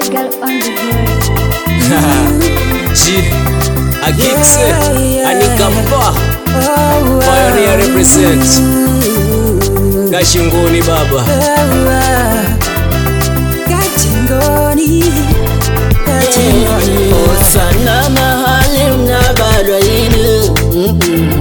girl on the board. She, a Gixi, Anikapa, Pioneer represent. Kashingoni baba. Osana mahali mnabalwa yini Mm-mm.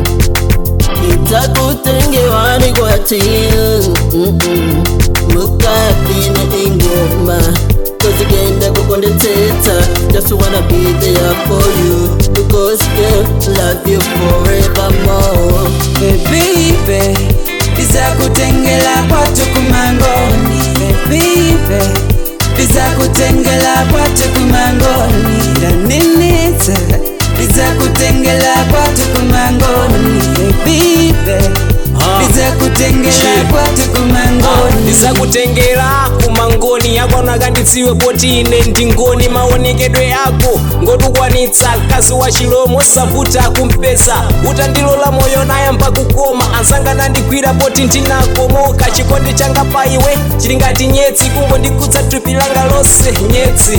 Itakutengewani kwa tini Mm-mm. Mukapina ingoma Kozigenda kukondeteta Just wanna be there for you Because girl love you forevermore Baby, bizakutengela kwatu kumangoni Baby, bizakutengela kwatu kumangoni Ndaninitsa, bizakutengela kwatu kumangoni Baby, bizakutengela Shit. kwatu kumangoni ndisakutengera kumangoni yakwana kanditsiwe poti ine ndingoni maonekedwe ako ngotukwanitsa kazi wa chilomo savuta kumpeza utandilola moyo nayamba kukoma ansangana ndigwira poti ndinakomoka chikondi changa pa iwe chili ngati nyetsi kungondikutsa thupi langa lonse nyetsi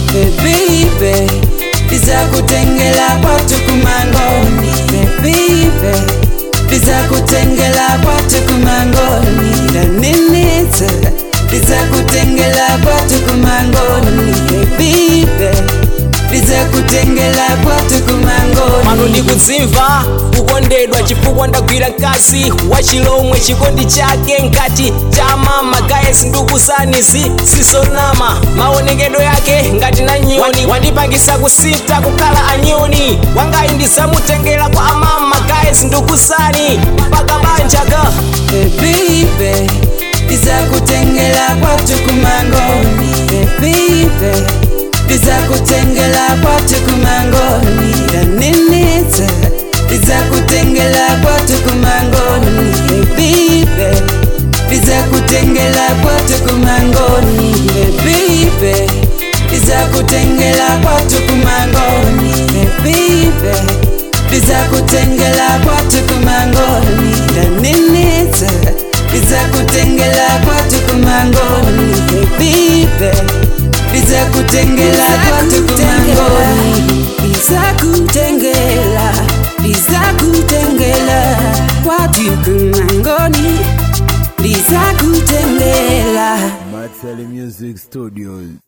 Baby, bizakutengela kwatu kumangoni Baby, bizakutengela kwatu kumangoni Ndaninitsa, bizakutengela kwatu kumangoni Baby, bizakutengela kwatu kumangoni pano ndikudzimva kukondedwa chifukwa ndagwira mkazi wa chilomwe chikondi chake ngati cha mama gaesi ndikuzanizi sizonama maonekedwe yake ngati na nyoni wandipangisa kusinta kukhala anyoni wangayi ndisamutengera kwa amama gaesi ndikuzani mpaka banjaga Baby, bizakutengela kwatu kumangoni Baby, bizakutengela kwatu kumangoni Ndaninitsa, bizakutengela kwatu kumangoni Baby, bizakutengela kwatu kumangoni Baby, bizakutengela kwatu kumangoni Baby, bizakutengela kwatu kumangoni Ndaninitsa, bizakutengela kwatu kumangoni Baby, bizakutengela kwatu kumangoni bizakutengela bizakutengela kwatu kumangoni bizakutengela Marcel Music Studios.